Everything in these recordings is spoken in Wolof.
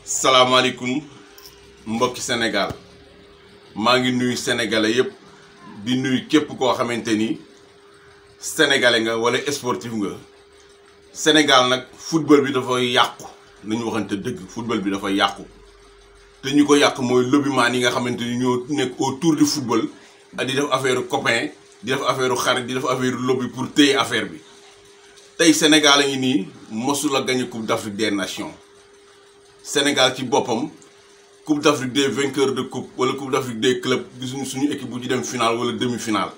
salaamaaleykum mbokki Sénégal maa ngi nuyu sénégalais yépp di nuyu képp koo xamante ni sénégalais nga wala sportif nga Sénégal nag football bi dafa yàqu nañu waxante dëgg football bi dafa yàqu te ñu ko yàq mooy lobbyman yi nga xamante ni ñoo nekk autour du football di def affaire copain di def affaire xarit di def affaire lobby pour téye affaire bi tey Sénégal a ngi nii mosul a gagné coupe d'Afrique des nations Sénégal ci boppam coupe d'Afrique des vainqueurs de coupe wala coupe d'Afrique des clubs gisuñu suñu équipe bu ci dem finale wala demi-finale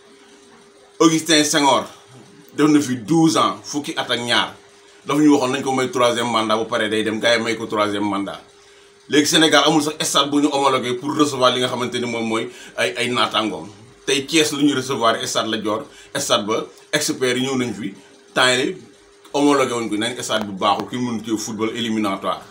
Augustin Senghor def na fi 12 ans fukki at ak ñaar dafa ñu waxoon nañ ko may troisième mandat bu paree day dem gars yi may ko troisième mandat léegi Sénégal amul sax stade bu ñu homologué pour recevoir li nga xamante ni moom mooy ay ay naataangoom tey Thiès lu ñuy recevoir stade Lat Dior stade ba experts yi ñëw nañ fi temps yi homologué wuñ ko nañ stade bu baaxul ki mënu ci football éliminatoire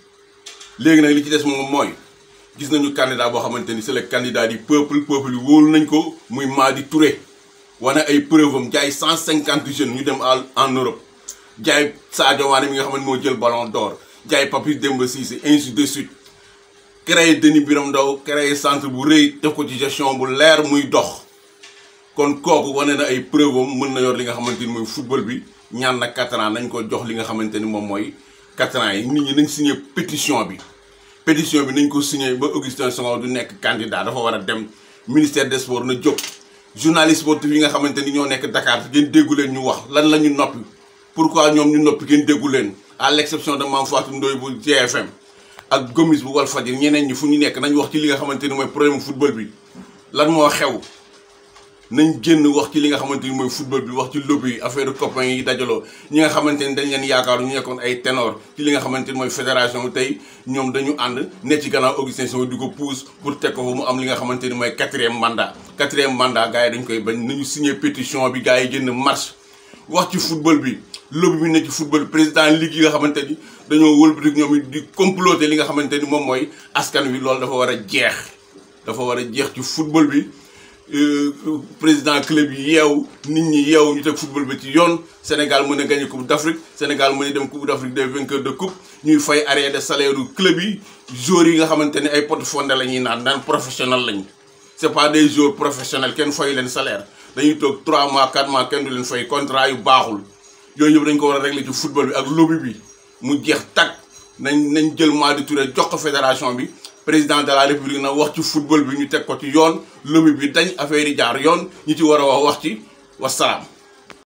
léegi nag li ci des moom mooy gis nañu candidat boo xamante ni c'est le candidat du peuple peuple yi wóolu nañ ko muy Madi Touré wane ay preuve am jaay cent cinquante jeunes ñu dem en Europe jaay Sadio Mané mi nga xamante moo jël ballon d'or jaay Papis Demba Cissé ainsi de suite créé Denis Biram Ndao créé centre bu rëy def ko ci gestion bu leer muy dox kon kooku wane na ay preuve am mën na yor li nga xamante ni mooy football bi ñaan na quatre ans nañ ko jox li nga xamante ni moom mooy quatre ans yi nit ñi nañ signé pétition bi pétition bi nañ ko signé ba Augustin Senghor du nekk candidat dafa war a dem ministère des sports na jóg journaliste sportif yi nga xamante ni ñoo nekk Dakar ngeen déggu leen ñu wax lan la ñu noppi pourquoi ñoom ñu noppi ngeen déggu leen à l'exception de Mame Fatou Ndoye bu GFM ak Gomis bu Walfadjri ñeneen ñi fu ñu nekk nañ wax ci li nga xamante ni mooy problème football bi lan moo xew nañ génn wax ci li nga xamante ni mooy football bi wax ci lobby yi affaire copains yi dajaloo ñi nga xamante ni dañ leen yaakaaru ñu nekkoon ay ténor ci li nga xamante ni mooy fédération bi tey ñoom dañu ànd ne ci gannaaw Augustin Senghor di ko pousse pour teg ko fa mu am li nga xamante ni mooy quatrième mandat quatrième mandat gars yi dañ koy bañ nañu signé pétition bi gars yi génn marche wax ci football bi lobby bi ne ci football président ligue yi nga xamante ni dañoo wëlbati ñoom it di comploter li nga xamante ni moom mooy askan wi loolu dafa war a jeex dafa war a jeex ci football bi président club yi yeewu nit ñi yeewu ñu teg football bi ci yoon Sénégal mën a gagné coupe d'Afrique Sénégal mën a dem coupe d'Afrique des vainqueurs de coupe ñuy fay arrière de salaire yu club yi joueurs yi nga xamante ne ay porte-fonds la ñuy naan naan professionnel lañ c'est pas des joueurs professionnels kenn fay leen salaire dañuy toog 3 mois 4 mois kenn du leen fay contrat yu baaxul yooyu yëpp dañ ko war a régler ci football bi ak lobby bi mu jeex tag nañ nañ jël Madi Touré jox ko fédération bi président de la république na wax ci football bi ñu teg ko ci yoon lobby bi dañ affaire yi jaar yoon ñi ci war a wax wax ci wasalaam